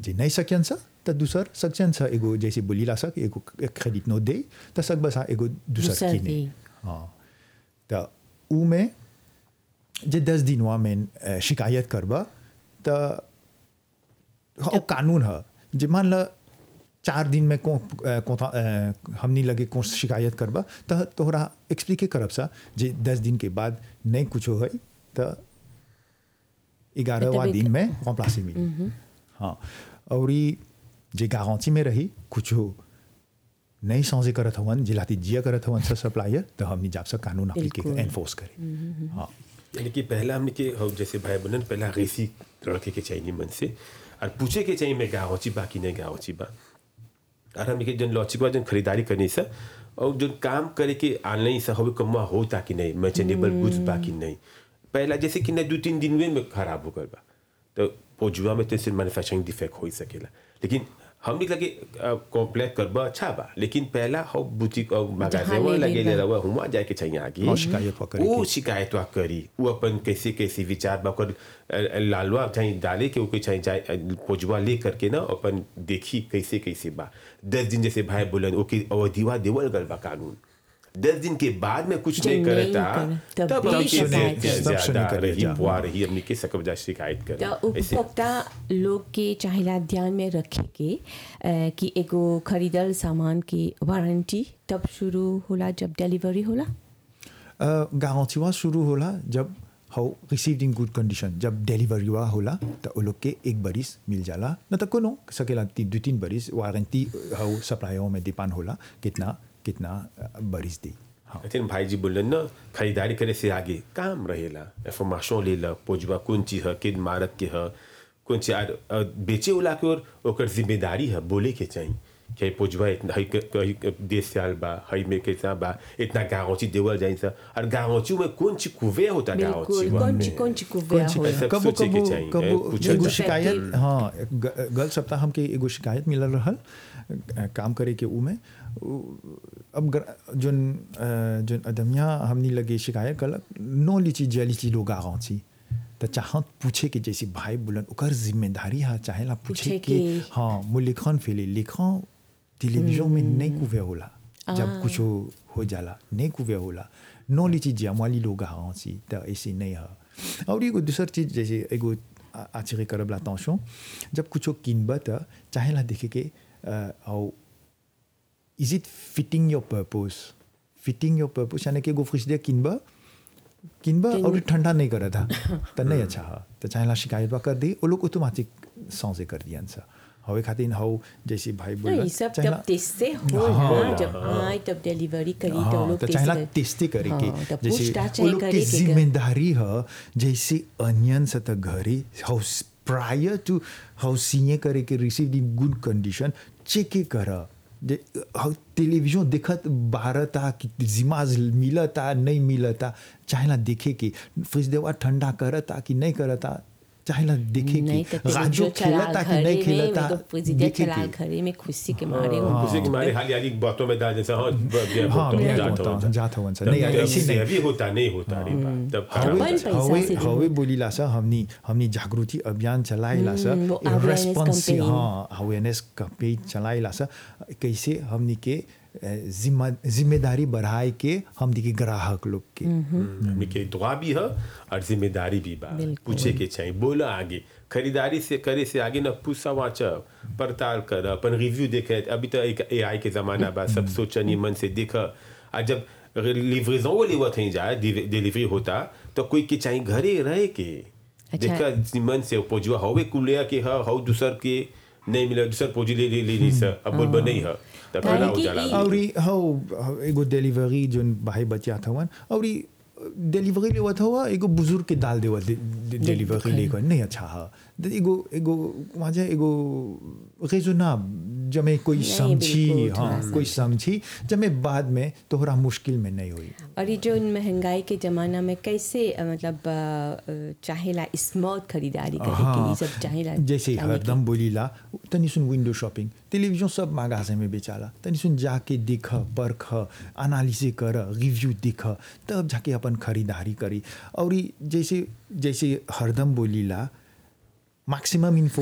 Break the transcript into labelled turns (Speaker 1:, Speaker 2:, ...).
Speaker 1: जे नहीं सकियन सा त दूसर सकचन सा एगो जैसे बोलीला सक एगो क्रेडिट नोट दे त सक बसा एगो दूसर
Speaker 2: दूसर
Speaker 1: किने
Speaker 2: दे।
Speaker 1: हाँ त ऊ में जे दस दिनवा में अ, शिकायत करबा त हाँ, कानून है जे मान ल चार दिन में को अ, कोता अ, हमनी लगे को शिकायत करबा त तोहरा एक्सप्लिके करब सा जे दस दिन के बाद नहीं कुछो है त ग्यारहवा
Speaker 2: तब एक-
Speaker 1: दिन में कॉम्प्लासी मिली हाँ और ई जे गारंटी में रही कुछो नहीं समझे करत हवन जिलाती जिया करत हवन सब सप्लायर तो हमनी जाप सा कानून अप्लीके
Speaker 2: बिल्कुल।
Speaker 1: एनफोर्स करे हाँ
Speaker 3: यानी कि पहला हमने के हो जैसे भाई बहन पहला रेसी लड़के के चाहिए मन से और पूछे के चाहिए मैं गाँची बा कि नहीं गाँची बा और हमने के जन लॉचिक बा जन खरीदारी करने से और जो काम करे के ऑनलाइन से हो कमा होता कि नहीं मैचेनेबल गुड्स बा कि नहीं पहला जैसे कि नहीं दो तीन दिन में खराब हो गल बा तो पोजुआ में तो सिर्फ मैन्युफैक्चरिंग डिफेक्ट हो ही सकेला लेकिन हमने लगे कॉम्प्लेक्स करबा अच्छा बा लेकिन पहला हो बुटीक और
Speaker 2: जहाँ
Speaker 3: मगाजे
Speaker 2: ले
Speaker 3: लगे
Speaker 2: लेबा।
Speaker 3: रहा हुआ जाए के चाहिए आगे
Speaker 1: और शिकायत वा करे
Speaker 3: वो
Speaker 1: के।
Speaker 3: शिकायत वा करी वो अपन कैसे कैसे विचार बा ओकर अ, अ, लालवा चाहे डाले के ओके चाहे जाए अ, पोजवा ले करके ना अपन देखी कैसे कैसे बा दस दिन जैसे भाई बोलन ओके अवधिवा देवल गल बा कानून दस दिन के बाद में कुछ
Speaker 2: जब
Speaker 3: नहीं
Speaker 2: नहीं
Speaker 3: करता
Speaker 2: करे, तब
Speaker 3: तब
Speaker 2: भी
Speaker 3: हमके
Speaker 2: शिकायत
Speaker 3: ज्या-
Speaker 1: करे। तब सुने
Speaker 3: ज्यादा
Speaker 1: करे
Speaker 3: रही
Speaker 1: जा।
Speaker 3: बुआ रही हमने के सकब जा शिकायत
Speaker 2: त
Speaker 3: करे ऐसे
Speaker 2: उपभोक्ता लोग के चाहेला ध्यान में रखे के अ, कि एगो खरीदल सामान की वारंटी तब शुरू होला जब डिलीवरी होला
Speaker 1: गारंटी हुआ शुरू होला जब how received in good condition जब डिलीवरी हुआ होला तो वो लोग के एक बरिस मिल जाला न तो कोनो सकेला ती, दो तीन बरिस वारंटी हाउ सप्लायर में डिपेंड होला कितना कितना अ, बरिस दी हाँ
Speaker 3: लेकिन भाई जी बोलन ना खरीदारी करे से आगे काम रहेला इंफॉर्मेशन ले ला पोजवा कौन चीज है किन मारक के है कौन चीज आर अ, बेचे वाला के और ओकर जिम्मेदारी है बोले के चाहिए कि पोजवा इतना हई क- हई क- देश से आल बा हई में कैसा बा इतना गाँची देवल जाए सा और गाँची में कौन चीज कुवे होता गाँची
Speaker 2: बिल्कुल कौन ची कौन ची कुव्या
Speaker 1: कौन सी-
Speaker 2: होला
Speaker 3: ऐसा
Speaker 1: कबो
Speaker 3: सोचे के
Speaker 1: कबो
Speaker 3: चाहिए,
Speaker 1: कबो
Speaker 3: पूछे
Speaker 1: एगो
Speaker 3: के
Speaker 1: शिकायत
Speaker 2: चाहिए।
Speaker 1: हाँ ग- गल सप्ताह हमके एगो शिकायत मिलल रहल अ, काम करे के ऊ में उ- अब गर- जोन अ, जोन अदमिया हमनी लगे शिकायत कलक नो लीची जलीची लोग आगाची तो चाहत पूछे के जैसे भाई बोलन ओकर जिम्मेदारी है चाहेला पूछे
Speaker 2: पूछे
Speaker 1: के
Speaker 2: के-
Speaker 1: हाँ मो लिखन फेले लिखन टेलीविजन में नहीं कुवे होला जब
Speaker 2: आ।
Speaker 1: कुछ हो जाला नहीं कुवे होला नो लीची जमाली लोग आगाची तो ऐसे नहीं है और एगो दूसर चीज जैसे एगो आ- आश्चर्य करब ला टेंशन जब कुछो किनब त चाहेला देखे के और is it fitting your purpose fitting your purpose यानी कि एगो फ्रिजर किनब किनब और ठंडा नहीं करत था तो नहीं अच्छा है तो चाहेला शिकायत बा कर दी वो लोग ऑटोमेटिक सौसे कर दियन सा हवे खातिर हौ जैसे भाई बोल
Speaker 2: ये सब तब टेस्ट से हो
Speaker 1: हाँ,
Speaker 2: ना जब आए तब डिलीवरी करी तो
Speaker 1: हाँ,
Speaker 2: लोग
Speaker 1: तो
Speaker 2: टेस्ट
Speaker 1: चाहेला
Speaker 2: कर-
Speaker 1: टेस्टी करे के
Speaker 2: हाँ, तो
Speaker 1: जैसे
Speaker 2: पूछताछ
Speaker 1: वो
Speaker 2: चाहिए
Speaker 1: लोग
Speaker 2: करे
Speaker 1: के
Speaker 2: के कर-
Speaker 1: जिम्मेदारी है जैसे अनियन से तक घरे हाउ प्रायर टू हाउ सीए करे के receive in good condition check कर जे हाउ टेलीविजन देखत बारता कि जिमाज मिलता नहीं मिलता चाहेला देखे के फ्रिज देवा ठंडा करता कि नहीं करता चाहेला देखे
Speaker 2: नहीं
Speaker 1: के
Speaker 2: तो फिर
Speaker 1: राजो
Speaker 2: जो चला
Speaker 1: खेलता कि
Speaker 2: घरे
Speaker 1: नहीं
Speaker 2: में
Speaker 1: खेलता
Speaker 2: तो प्रेसिडेंट
Speaker 1: देखे
Speaker 2: चला
Speaker 1: के
Speaker 2: घरे में खुशी के मारे हो
Speaker 3: उसे कि हमारे हाल यारी बातों में डाल जैसा हाँ बिया
Speaker 1: हाँ,
Speaker 3: होता
Speaker 1: बिया
Speaker 3: जाता
Speaker 1: होता,
Speaker 3: होता
Speaker 1: जाता होता।
Speaker 3: तब-
Speaker 1: नहीं,
Speaker 3: तब
Speaker 1: ऐसे
Speaker 3: से
Speaker 1: नहीं।
Speaker 3: अभी होता नहीं होता रे बा तब खराब
Speaker 2: अपन
Speaker 3: होता है।
Speaker 2: पैसा
Speaker 1: हवे
Speaker 2: से
Speaker 1: हवे बोलीला सा हमनी हमनी जागृति अभियान चलाइला सा
Speaker 2: हम्म, वो awareness
Speaker 1: रेस्पॉन्सिव
Speaker 2: campaign।
Speaker 1: हाँ अवेयरनेस कैंपेन चलाइला सा कैसे हमनी के अ, जिम्मा जिम्मेदारी बढ़ाए के हमनी के ग्राहक लोग के
Speaker 3: हमने के दुआ भी है और जिम्मेदारी भी बा
Speaker 2: बिल्कुल।
Speaker 3: पूछे के चाहिए बोला आगे खरीदारी से करे से आगे ना पूछा वाचा पड़ताल कर अपन रिव्यू देखे अभी तो एक एआई के जमाना बा सब सोचनी मन से देखा आ जब लिवरेजन वो लेवत ही जाए डिलीवरी होता तो कोई के चाहिए घरे रहे के
Speaker 2: अच्छा।
Speaker 3: देखा मन से पोजुआ हवे कुलिया के ह हव दूसर के नहीं मिला दूसर पोजी ले ले ले ली सर अब बोल नहीं है तब
Speaker 2: काहे
Speaker 3: खड़ा हो
Speaker 2: कि
Speaker 3: जाला
Speaker 2: ई-
Speaker 1: और ई हौ हौ, एगो डिलीवरी जोन भाई बच्चा थवन और ई डिलीवरी लेवत हुआ एगो बुजुर्ग के डाल देवत डिलीवरी लेकर नहीं अच्छा है तो एगो एगो वहाँ एगो रेजोना जमे कोई
Speaker 2: नहीं,
Speaker 1: समझी
Speaker 2: बिल्कुल, थोड़ा
Speaker 1: हाँ कोई समझी जमे बाद में तोहरा मुश्किल में नहीं हुई
Speaker 2: और ये जो महंगाई के ज़माना में कैसे अ, मतलब अ, अ, चाहेला स्मार्ट खरीदारी करे के ये सब चाहेला
Speaker 1: जैसे
Speaker 2: जाने के।
Speaker 1: हरदम बोलीला तनी सुन विंडो शॉपिंग टेलीविजन सब मागाजे में बेचाला तनी सुन जाके देख परख एनालिसे कर रिव्यू देख तब जाके अपन खरीदारी करी और ई जैसे जैसे हरदम बोलीला मैक्सिमम इन्फो